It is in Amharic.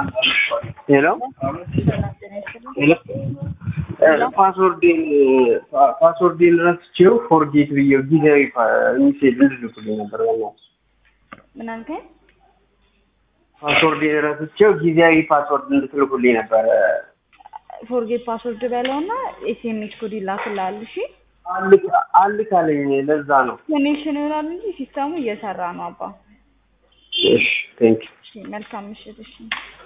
ሄሎ ሄሎ ፓስወርዴን ፓስወርዴን ረስቼው ፎርጌት ብዬው ጊዜያዊ ሚሴጅ እንድልኩልኝ ነበር። በእናትህ ምን አልከኝ? ፓስወርዴን ረስቼው ጊዜያዊ ፓስወርድ እንድትልኩልኝ ነበር። ፎርጌት ፓስወርድ በለውና ኤስኤምኤስ ኮድ ይላክልሃል። እሺ አልክ አልክ አለኝ። ለዛ ነው። ኮኔክሽን ይሆናል እንጂ ሲስተሙ እየሰራ ነው አባ። እሺ ቴንክ እሺ መልካም ምሽት። እሺ